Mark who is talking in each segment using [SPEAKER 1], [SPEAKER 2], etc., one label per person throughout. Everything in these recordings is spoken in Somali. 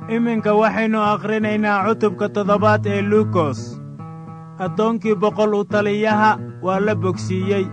[SPEAKER 1] iminka waxaynu akhrinaynaa cutubka toddobaad ee luukos addoonkii boqol u taliyaha waa la bogsiiyey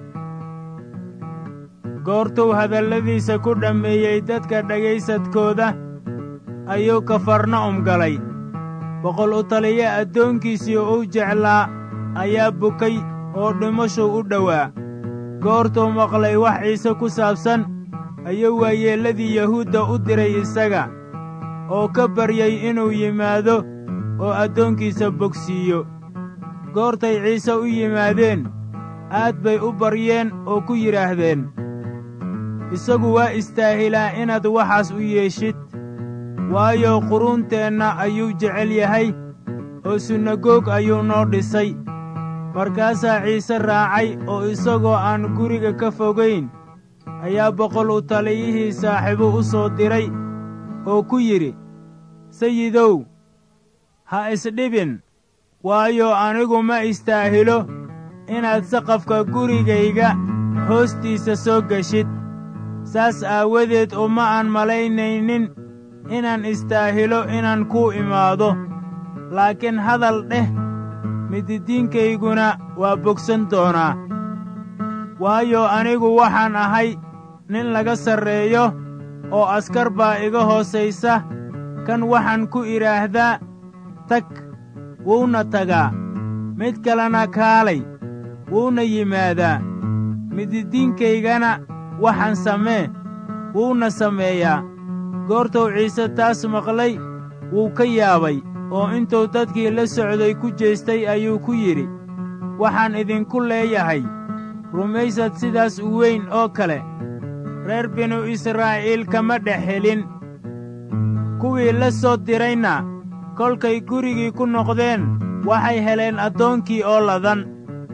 [SPEAKER 1] goortuu hadalladiisa ku dhammeeyey dadka dhegaysadkooda ayuu kafarna'um galay boqol u taliye addoonkiisii uu jeclaa ayaa bukay oo dhimashuu u dhowaa goortuu maqlay wax ciise ku saabsan ayuu waayeelladii yahuudda u diray isaga oo ka baryey inuu yimaado oo addoonkiisa bogsiiyo goortay ciise u yimaadeen aad bay u baryeen oo ku yidhaahdeen isagu waa istaahilaa inaad waxaas u yeeshid waayo quruunteenna ayuu jecel yahay oo sunagoog ayuu noo dhisay markaasaa ciise raacay oo isagoo aan guriga ka fogayn ayaa boqol u taliyihii saaxiibo u soo diray oo ku yidhi sayidow ha isdhibin waayo anigu ma istaahilo inaad saqafka gurigayga hoostiisa soo geshid saas aawadeed uma aan malaynaynin inaan istaahilo inaan kuu imaado laakiin hadal dheh mididiinkayguna waa bogsan doonaa waayo anigu waxaan ahay nin laga sarreeyo oo askar baa iga hoosaysa kan waxaan ku idhaahdaa tag wuuna tagaa mid kalena kaalay wuuna yimaadaa mididiinkaygana waxaan samee wuuna sameeyaa goortuu ciise taas maqlay wuu ka yaabay oo intuu dadkii la socday ku jeestay ayuu ku yidhi waxaan idinku leeyahay rumaysad sidaas u weyn oo kale reer binu israa'iil kama dhex helin kuwii la soo dirayna kolkay gurigii ku noqdeen waxay heleen addoonkii oo ladan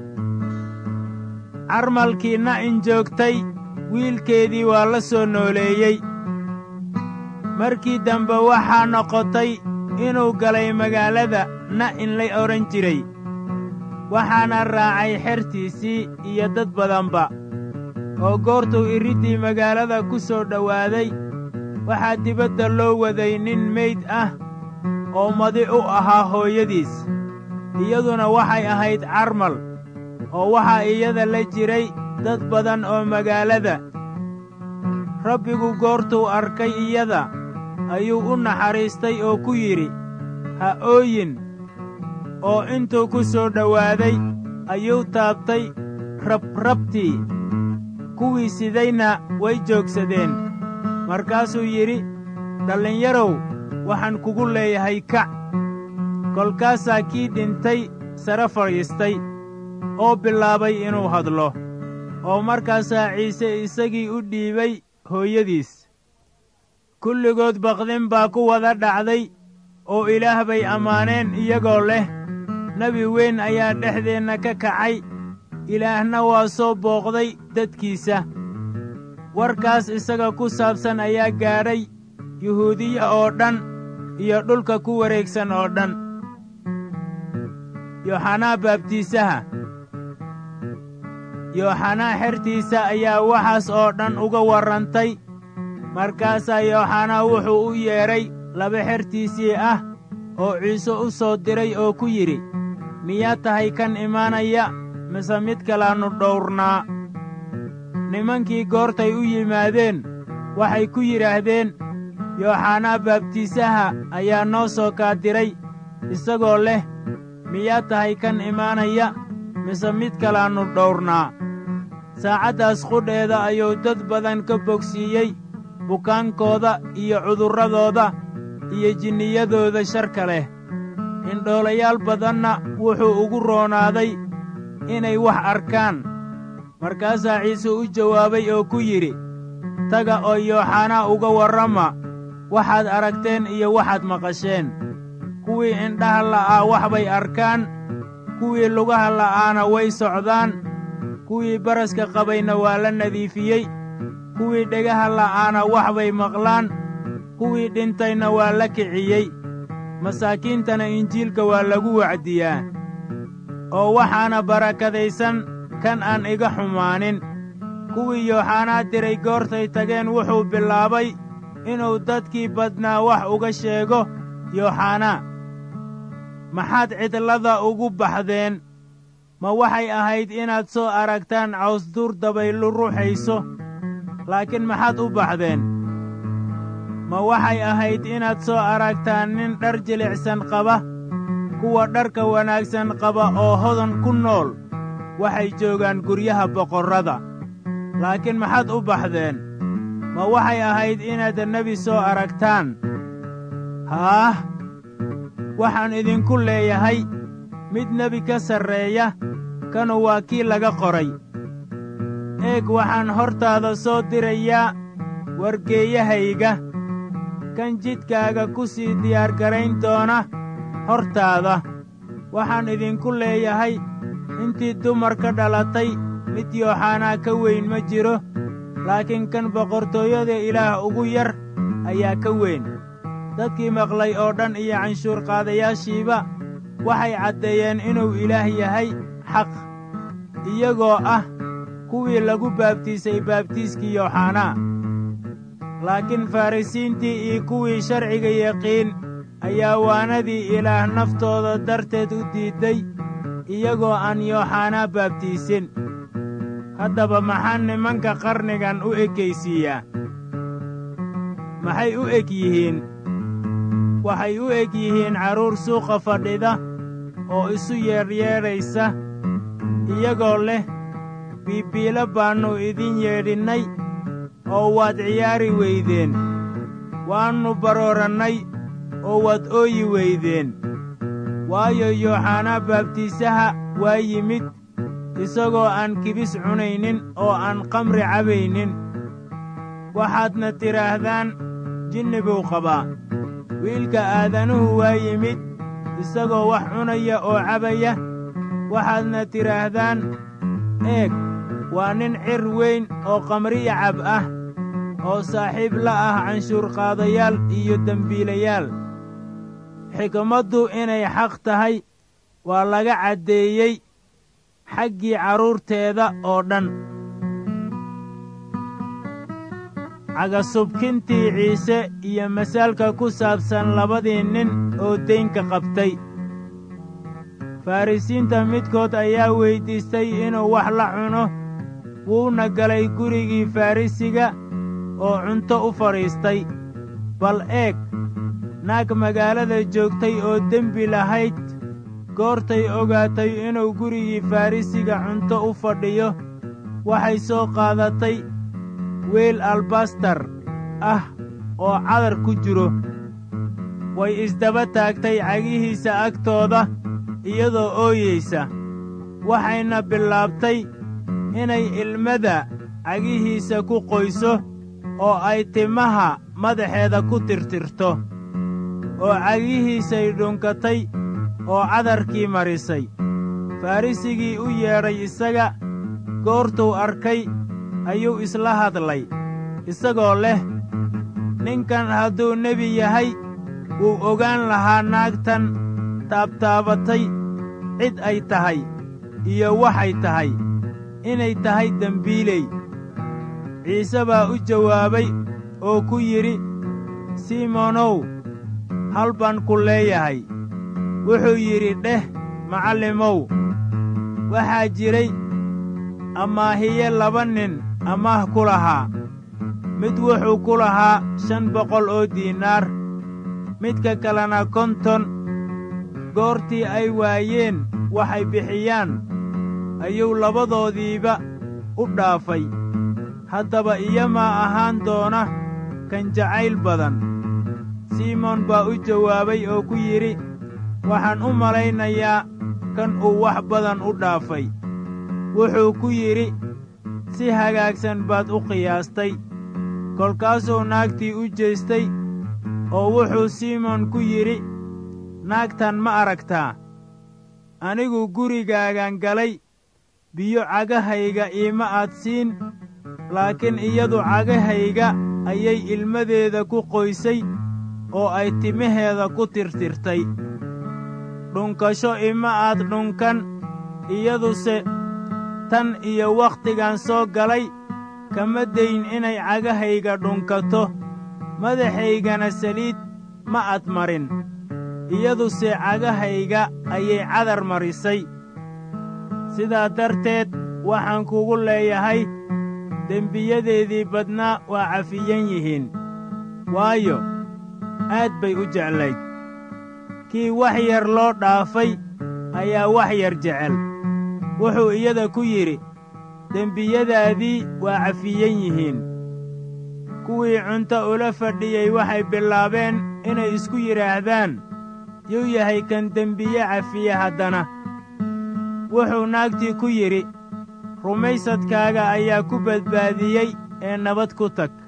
[SPEAKER 1] carmalkii na'in joogtay wiilkeedii waa la soo nooleeyey markii dambe waxaa noqotay inuu galay magaalada na'in la odhan jiray waxaana raacay xertiisii iyo dad badanba oo goortuu iriddii magaalada ku soo dhowaaday waxaa dibadda loo waday nin meyd ah oo madi u ahaa hooyadiis iyaduna waxay ahayd carmal oo waxaa iyada la jiray dad badan oo magaalada rabbigu goortuu arkay iyada ayuu u naxariistay oo ku yidhi ha ooyin oo intuu ku soo dhowaaday ayuu taabtay rabrabtii kuwii sidayna way joogsadeen markaasuu yidhi dhallinyarow waxaan kugu leeyahay kac kolkaasaa kii dhintay sare fadhiistay oo bilaabay inuu hadlo oo markaasaa ciise isagii u dhiibay hooyadiis kulligood baqdin baa ku wada dhacday oo ilaah bay ammaaneen iyagoo leh nebi weyn ayaa dhexdeenna ka kacay ilaahna waa soo booqday dadkiisa warkaas isaga ku saabsan ayaa gaadhay yuhuudiya oo dhan iyo dhulka ku wareegsan oo dhan yooxanaa baabtiisaha yooxanaa xertiisa ayaa waxaas oo dhan uga warrantay markaasaa yooxanaa wuxuu u yeedhay laba xertiisii ah oo ciise u soo diray oo ku yidhi miyaa tahay kan imaanaya mise mid kalaannu dhowrnaa nimankii goortay u yimaadeen waxay ku yidhaahdeen yooxanaa baabtiisaha ayaa noo soo kaadiray isagoo leh miyaa tahay kan imaanaya mise mid kalaannu dhowrnaa saacaddaas qudheeda ayuu dad badan ka bogsiiyey bukaankooda iyo cudurradooda iyo jinniyadooda sharka leh indhoolayaal badanna wuxuu ugu roonaaday inay wax arkaan markaasaa ciise u jawaabay oo ku yidhi taga oo yooxanaa uga warrama waxaad aragteen iyo waxaad maqasheen kuwii indhaha la'aa wax bay arkaan kuwii lugaha la'aana way socdaan kuwii baraska qabayna waa la nadiifiyey kuwii dhegaha la'aana wax bay maqlaan kuwii dhintayna waa la kiciyey masaakiintana injiilka waa lagu wacdiyaa oo waxaana barakadaysan kan aan iga xumaanin kuwii yooxanaa diray goortay tageen wuxuu bilaabay inuu dadkii badnaa wax uga sheego yooxanaa maxaad cidlada ugu baxdeen ma waxay ahayd inaad soo aragtaan cawsduur dabaylu ruuxayso laakiin maxaad u baxdeen ma waxay ahayd inaad soo aragtaan nin dhar jilicsan qaba kuwa dharka wanaagsan qaba oo hodan ku nool waxay joogaan guryaha boqorrada laakiin maxaad u baxdeen ma waxay ahayd inaad nebi soo aragtaan haah waxaan idinku leeyahay mid nebi ka sarreeya kanu waa kii laga qoray eeg waxaan hortaada soo dirayaa wargeeyahayga kan jidkaaga ku sii diyaargarayn doona hortaada waxaan idinku leeyahay intii dumar ka dhalatay mid yooxanaa ka weyn ma jiro laakiin kan boqortooyada ilaah ugu yar ayaa ka weyn dadkii maqlay oo dhan iyo canshuurqaadayaashiiba waxay caddeeyeen inuu ilaah yahay xaq iyagoo ah kuwii lagu baabtiisay baabtiiskii yooxanaa laakiin farrisiintii iyo kuwii sharciga yaqiin ayaa waanadii ilaah naftooda darteed u diidday iyagoo aan yooxanaa baabtiisin haddaba maxaa nimanka qarnigan u ekaysiiyaa maxay u eg yihiin waxay u eg yihiin carruur suuqa fadhida oo isu yeedhyeedhaysa iyagoo leh biibiilo baannu idin yeedhinnay oo waad ciyaari weydeen waannu baroorannay oo waad ooyi weydeen waayo yooxanaa baabtiisaha waa yimid isagoo aan kibis cunaynin oo aan kamri cabaynin waxaadna tidhaahdaan jinni buu qabaa wiilka aadanuhu waa yimid isagoo wax cunaya oo cabaya waxaadna tidhaahdaan eeg waa nin cir weyn oo kamriya cab ah oo saaxiib la ah canshuurqaadayaal iyo dembiilayaal xikmaddu inay xaq tahay waa laga caddeeyey xaggii carruurteeda oo dhan cagasubkintii ciise iyo masaalka ku saabsan labadii nin oo deynka qabtay farrisiinta midkood ayaa weyddiistay inuu wax la cuno wuuna galay gurigii farrisiga oo cunto u fadhiistay bal eeg naag magaalada joogtay oo dembi lahayd goortay ogaatay inuu gurigii farrisiga cunto u fadhiyo waxay soo qaadatay weel albastar ah oo cadar ku jiro way isdaba taagtay cagihiisa agtooda iyadoo ooyaysa waxayna bilaabtay inay ilmada cagihiisa ku qoyso oo ay timaha madaxeeda ku tirtirto oo cagihiisay dhunkatay oo cadarkii marisay farrisigii u yeedhay isaga goortuu arkay ayuu isla hadlay isagoo leh ninkan hadduu nebi yahay wuu ogaan lahaa naagtan taabtaabatay cid ay tahay iyo waxay tahay inay tahay dembiiley ciise baa u jawaabay oo ku yidhi simonow hal baan ku leeyahay wuxuu yidhi dheh macallimow waxaa jiray amaahiye laba nin amaah ku lahaa mid wuxuu ku lahaa shan boqol oo diinaar midka kalena konton goortii ay waayeen waxay bixiyaan ayuu labadoodiiba u dhaafay haddaba iyamaa ahaan doona kan jacayl badan simoon baa u jawaabay oo ku yidhi waxaan u malaynayaa kan uu wax badan u dhaafay wuxuu ku yidhi si hagaagsan baad u qiyaastay kolkaasuu naagtii u jeestay oo wuxuu simoon ku yidhi naagtan ma aragtaa anigu gurigaagan galay biyo cagahayga iima aad siin laakiin iyadu cagahayga ayay ilmadeeda ku qoysay oo ay timaheeda ku tirtirtay dhunkasho ima aad dhunkan iyaduse tan iyo wakhtigan soo galay kama dayn inay cagahayga dhunkato madaxaygana saliid ma ad marin iyaduse cagahayga ayay cadar marisay sidaa darteed waxaan kugu leeyahay dembiyadeedii badnaa waa cafiyan yihiin waayo aad bay u jeclayd kii wax yar loo dhaafay ayaa wax yar jecel wuxuu iyada ku yidhi dembiyadaadii waa cafiyan yihiin kuwii cunto ula fadhiyey waxay bilaabeen inay isku yidhaahdaan yuu yahay kan dembiye cafiye haddana wuxuu naagtii ku yidhi rumaysadkaaga ayaa ku badbaadiyey ee nabad ku tag